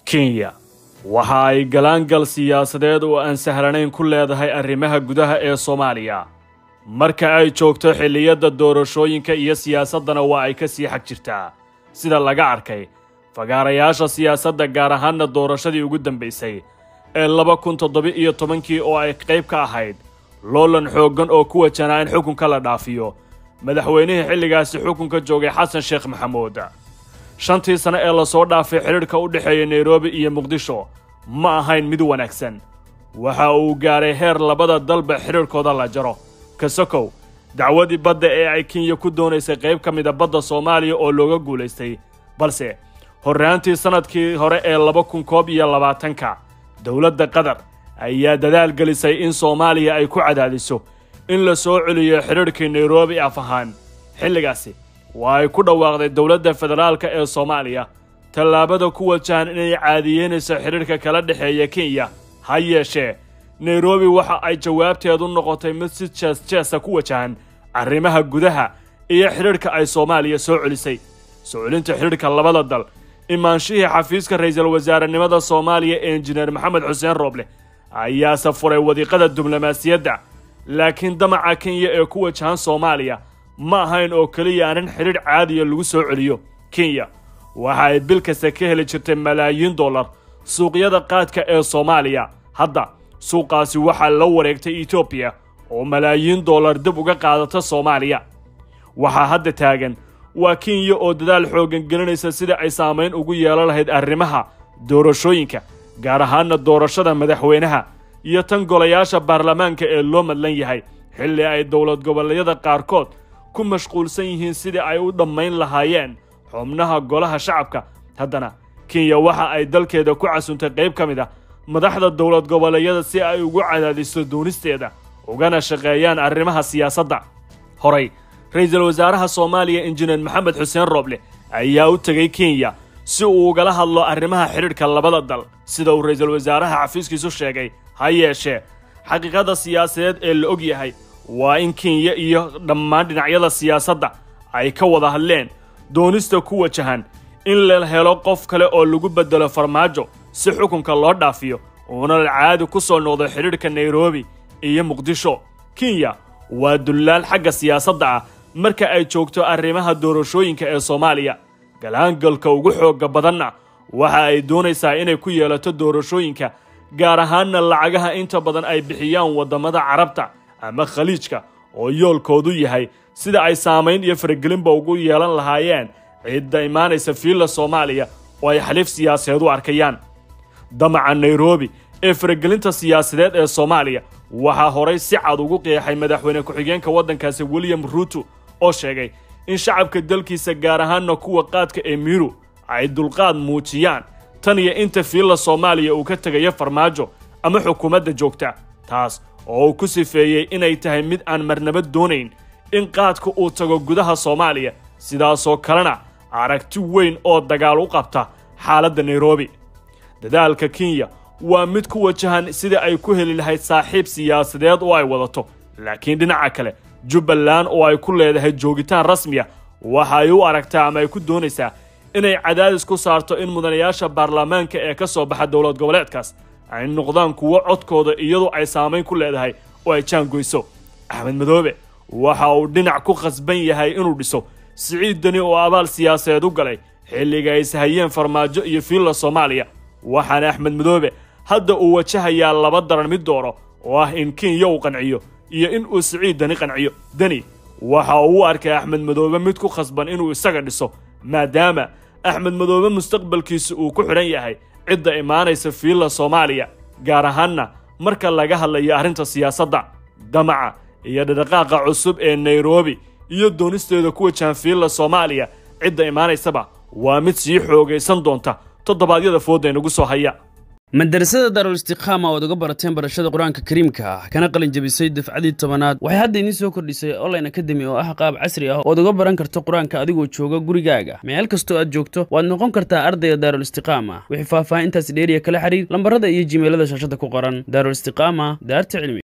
kenya waxa ay galaangal siyaasadeed oo aan sahlanayn ku leedahay arrimaha gudaha ee soomaaliya marka ay joogto xilliyadda doorashooyinka iyo siyaasaddana waa ay ka sii xag jirtaa sida laga arkay fagaarayaasha siyaasadda gaar ahaanna doorashadii ugu dambaysay ee laba kun toddoba iyo tobankii oo ay qayb ka ahayd loolan xooggan oo ku wajanaa in xukunka la dhaafiyo madaxweynihii xilligaasi xukunka joogay xasan sheekh maxamuud shantii sane ee lasoo dhaafay xidhiidhka u dhexeeya nairobi iyo muqdisho ma ahayn mid wanaagsan waxa uu gaaray heer labada dalba xidhiidhkooda la jaro kasokow dacwadii badda ee ay kenya ku doonaysay qayb ka mida badda soomaaliya oo looga guulaystay balse horraantii sannadkii hore ee laba kun koob iyo labaatanka dowladda qatar ayaa dadaal gelisay in soomaaliya ay ku cadaadiso in la soo celiyo xidhiidhkii nairobi af ahaan xilligaasi waa ay ku dhawaaqday dowladda federaalka ee soomaaliya tallaabada ku wajahan inay caadiyeynayso xidhiidhka kala dhexeeya kenya ha yeeshee nairobi waxa ay jawaabteedu noqotay mid si jees jeesa ku wajahan arrimaha gudaha iyo xidhiidhka ay soomaaliya soo celisay soo celinta xidhiidhka labada dal imaanshihii xafiiska ra'iisul wasaarenimada soomaaliya ee injineer maxamed xuseen rooble ayaase furay wadiiqada diblomaasiyadda laakiin damaca kenya ee ku wajahan soomaaliya ma ahayn oo keliya arrin xidhiidh caadiya lagu soo celiyo kenya waxa ay bil kasta ka heli jirtay malaayiin dollar suuqyada qaadka ee soomaaliya hadda suuqaasi waxaa la wareegtay etoobiya oo malaayiin dollar dib uga qaadata soomaaliya waxaa hadda taagan waa kenya oo dadaal xooggan gelinaysa sida ay saamayn ugu yeelan lahayd arrimaha doorashooyinka gaar ahaanna doorashada madaxweynaha iyo tan golayaasha baarlamaanka ee loo madlan yahay xilli ay dowlad goboleedyada qaarkood ku mashquulsan yihiin sidii ay u dhammayn lahaayeen xubnaha golaha shacabka haddana kenya waxa ay dalkeeda ku casuntay qayb ka mid ah madaxda dowlad goboleedyada si ay ugu cadaadiso doonisteeda ugana shaqeeyaan arrimaha siyaasadda horay ra-iisul wasaaraha soomaaliya injineer maxamed xuseen rooble ayaa u tegay kenya si uu ugala hadlo arrimaha xidhiidhka labada dal sida uu ra-iisul wasaaraha xafiiskiisu sheegay ha yeeshee xaqiiqada siyaasadeed ee la og yahay waa in kenya iyo dhammaan dhinacyada siyaasadda ay ka wada hadleen doonista ku wajahan in la helo qof kale oo lagu beddelo farmaajo si xukunka loo dhaafiyo uuna caadi ku soo noqdo xidhiidhka nairobi iyo muqdisho kenya waa dullaal xagga siyaasadda ah marka ay joogto arrimaha doorashooyinka ee soomaaliya galaangalka ugu xoogga badanna waxa ay doonaysaa inay ku yeelato doorashooyinka gaar ahaanna lacagaha inta badan ay bixiyaan waddamada carabta ama khaliijka oo yoolkoodu yahay sida ay saamayn iyo faragelinba ugu yeelan lahaayeen cidda imaanaysa fiilla soomaaliya oo ay xaliif siyaasadeed u arkayaan damaca nairobi ee faragelinta siyaasadeed ee soomaaliya waxaa horay si cad ugu qeexay madaxweyne ku-xigeenka waddankaasi william ruuto oo sheegay in shacabka dalkiisa gaar ahaanna kuwa qaadka ee miru ay dulqaad muujiyaan tan iyo inta fiilla soomaaliya uu ka tegayo farmaajo ama xukuumadda joogta taas oo uu ku sifeeyey inay tahay mid aan marnaba doonayn in qaadka uu tago gudaha soomaaliya sidaasoo kalena aragti weyn oo dagaal u qabta xaaladda nairobi dadaalka kenya waa mid ku wajahan sida ay ku heli lahayd saaxiib siyaasadeed oo ay wadato laakiin dhinaca kale jubbaland oo ay ku leedahay joogitaan rasmiya waxa ay u aragtaa ama ay ku doonaysaa inay cadaadis ku saarto in mudanayaasha baarlamaanka ee ka soo baxa dowlad goboleedkaas ay noqdaan kuwo codkooda iyadoo ay saamayn ku leedahay oo ay jaangoyso axmed madoobe waxa uu dhinac ku khasban yahay inuu dhiso siciid deni oo abaal siyaasadeed u galay xilliga ay sahayeen farmaajo iyo fiilla soomaaliya waxaana axmed madoobe hadda uu wajahayaa laba daran mid dooro oo ah in kenya uu qanciyo iyo in uu siciid deni qanciyo deni waxa uu u arkay axmed madoobe mid ku khasban inuu isaga dhiso maadaama axmed madoobe mustaqbalkiisa uu ku xidhan yahay cidda imaanaysa fiilla soomaaliya gaar ahaanna marka laga hadlayo arrinta siyaasadda damaca iyo dhadhaqaaqa cusub ee nairobi iyo doonisteeda ku wajahan fiilla soomaaliya cidda imaanaysaba waa mid sii xoogaysan doonta toddobaadyada fooda inagu soo haya madarasada daarul istiqaama oad uga barateen barashada qur-aanka kariimka ah kana qalin jabisay dafcadii tobanaad waxay hadda idiin soo kordhisay online academy oo ah qaab casri ah ood uga baran karto qur-aanka adigoo jooga gurigaaga meel kastoo aad joogto waad noqon kartaa ardayga daarul istiqaama wixii faahfaahintaasi dheeriya kala xiriir lambarada iyo jimeelada shaashada ku qoran daarul istiqaama daarta cilmi